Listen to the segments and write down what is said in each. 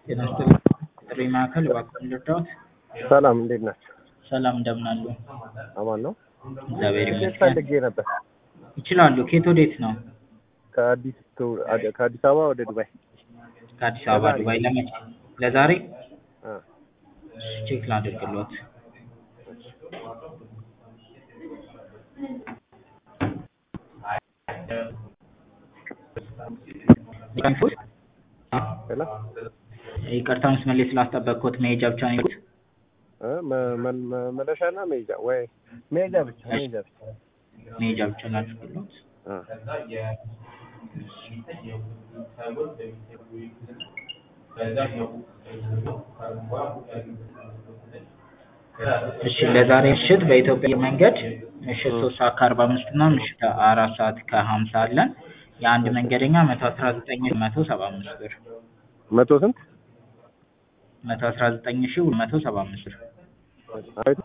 ጤና ይስጥልኝ ጥሪ ማዕከል እባክዎን ልርዳዎት? ሰላም እንዴት ናቸው? ሰላም እንደምን አሉ? አማን ነው። እግዚአብሔር ትኬት ይመስገን። ፈልጌ ነበር ይችላሉ። ከየት ወዴት ነው? ከአዲስ ቱ- አደ- ከአዲስ አበባ ወደ ዱባይ። ከአዲስ አበባ ዱባይ ለመቼ? ለዛሬ አ፣ ቼክ ላድርግልዎት። ሊቀንፉት? ሄሎ ይቅርታ መስመር ላይ ስላስጠበቅኩት መሄጃ ብቻ ነው የሄዱት? እ፣ መ- መ- መ- መለሻና መሄጃ ወይ መሄጃ ብቻ መሄጃ ብቻ። መሄጃ ብቻ ላድርግልዎት። አ፣ እሺ ለዛሬ ምሽት በኢትዮጵያ አየር መንገድ ምሽት ሶስት ሰዓት ከአርባ አምስት እና ምሽት አራት ሰዓት ከሀምሳ አለን። የአንድ መንገደኛ መቶ አስራ ዘጠኝ መቶ ሰባ አምስት ብር መቶ ስንት? መቶ አስራ ዘጠኝ ሺ መቶ ሰባ አምስት ብር አቤት።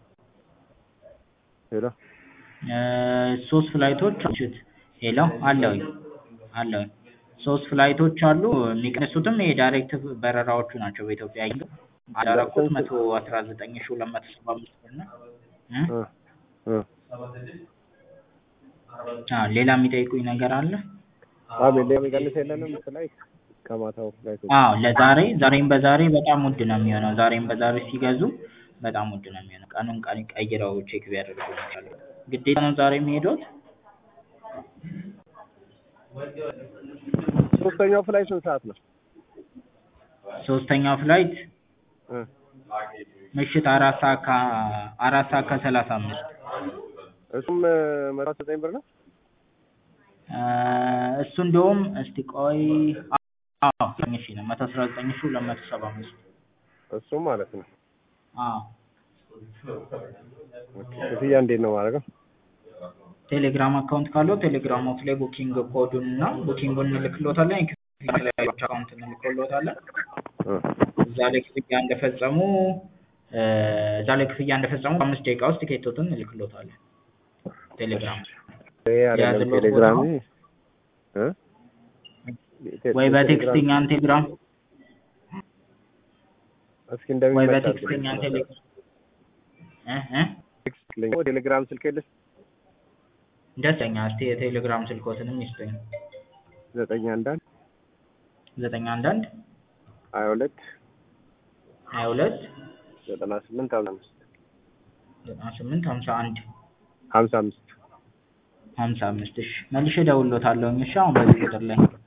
ሄሎ እ፣ ሶስት ፍላይቶች ምሽት ሄሎ አለውኝ አለውኝ ሶስት ፍላይቶች አሉ። የሚቀንሱትም የዳይሬክት በረራዎቹ ናቸው። በኢትዮጵያ አየር አዳረኩት መቶ አስራ ዘጠኝ ሺ ሁለት መቶ ሰባ አምስት ብር ነው። እ? እ፣ እ። አዎ ሌላ የሚጠይቁኝ ነገር አለ? አቤት ሌላ የሚቀንስ የለንም ላይ ከማታው ላይ አዎ ለዛሬ ዛሬም በዛሬ በጣም ውድ ነው የሚሆነው። ዛሬም በዛሬ ሲገዙ በጣም ውድ ነው የሚሆነው። ቀኑን ቀን ቀይረው ቼክ ቢያደርጉ ይሻላል። ግዴታ ነው ዛሬ የሚሄዱት? ሶስተኛው ፍላይ ስንት ሰዓት ነው? ሶስተኛው ፍላይት እ፣ ምሽት አራት ሰዓት ከ- አራት ሰዓት ከሰላሳ አምስት እሱም እ፣ መቶ አስራ ዘጠኝ ብር ነው። እ፣ እሱ እንደውም እስቲ ቆይ አዎ እሺ ነው መቶ አስራ ዘጠኝ ሺ ሁለት መቶ ሰባ አምስት እሱም ማለት ነው። አዎ ኦኬ። ክፍያ እንዴት ነው ማድረገው? ቴሌግራም አካውንት ካለው ቴሌግራሞት ላይ ቡኪንግ ኮዱን እና ቡኪንጉን እንልክሎታለን። የክፍያ አካውንት እንልክሎታለን። እ፣ እዛ ላይ ክፍያ እንደፈጸሙ እ፣ እዛ ላይ ክፍያ እንደፈጸሙ በአምስት ደቂቃ ውስጥ ቲኬቶትን እንልክሎታለን። ቴሌግራም ይሄ አይደለም የያዝልዎት ቴሌግራም ቦታ እ ወይ በቴክስት እኛን ቴሌግራም እስኪ ወይ እንደሚመች በቴክስት አድርግልኝ። እኛን ቴሌግራም እ እ ቴክስት ልኝ ቴሌግራም ስልክ የለሽ? ደስተኛ እስቲ የቴሌግራም ስልኮትንም ይስጡኝ። ዘጠኝ አንዳንድ ዘጠኝ አንዳንድ ሀያ ሁለት ሀያ ሁለት ዘጠና ስምንት ሀምሳ አምስት ዘጠና ስምንት ሀምሳ አንድ ሀምሳ አምስት ሀምሳ አምስት እሺ መልሼ እደውልልዎታለሁኝ። እሺ አሁን በዚህ ቁጥር ላይ